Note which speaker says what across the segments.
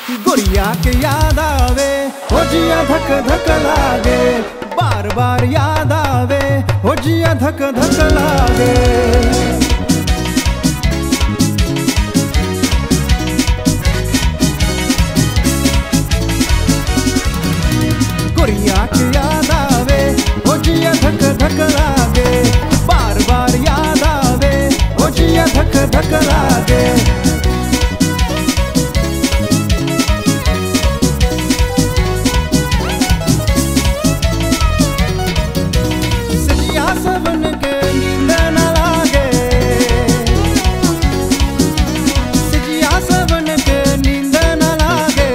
Speaker 1: गुड़िया के याद आवे हो जिया धक धक लागे बार बार याद आवे हो जिया धक धक लागे गुड़िया के याद आवे हो जिया धक धक लागे बार बार याद आवे हो जिया धक धक लागे सजिया सबन के नींद न लागे सजिया सबन के नींद न लागे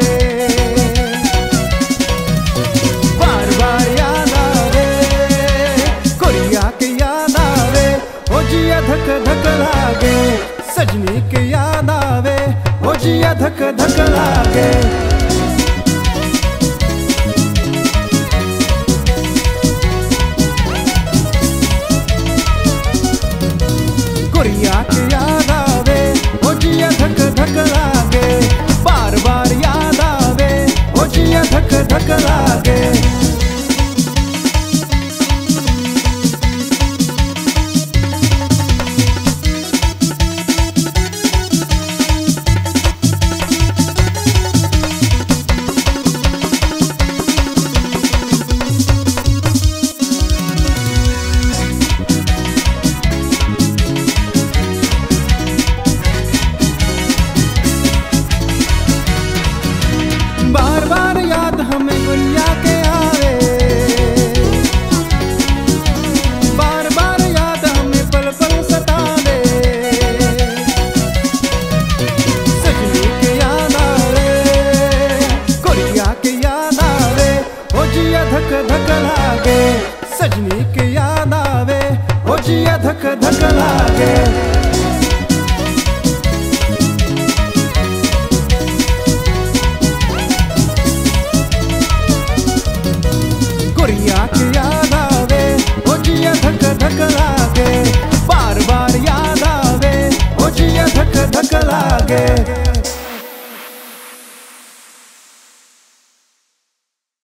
Speaker 1: बार बार याद आवे कोरिया के याद आवे ओ जिया धक धक लागे सजनी के याद आवे ओ जिया धक धक लागे कोरिया के याद आवे ओ जिया धक धक लागे बार बार याद आवे ओ जिया धक धक लागे बार बार याद हमें गुड़िया के आवे बार बार याद हमें पल पल सतावे सजनी के याद आवे गुड़िया के याद आवे ओ जिया धक धक लागे सजनी के याद आवे ओ जिया धक धक लागे गुड़िया के याद आवे ओ जिया धक धक लागे बार बार याद आवे ओ जिया धक धक लागे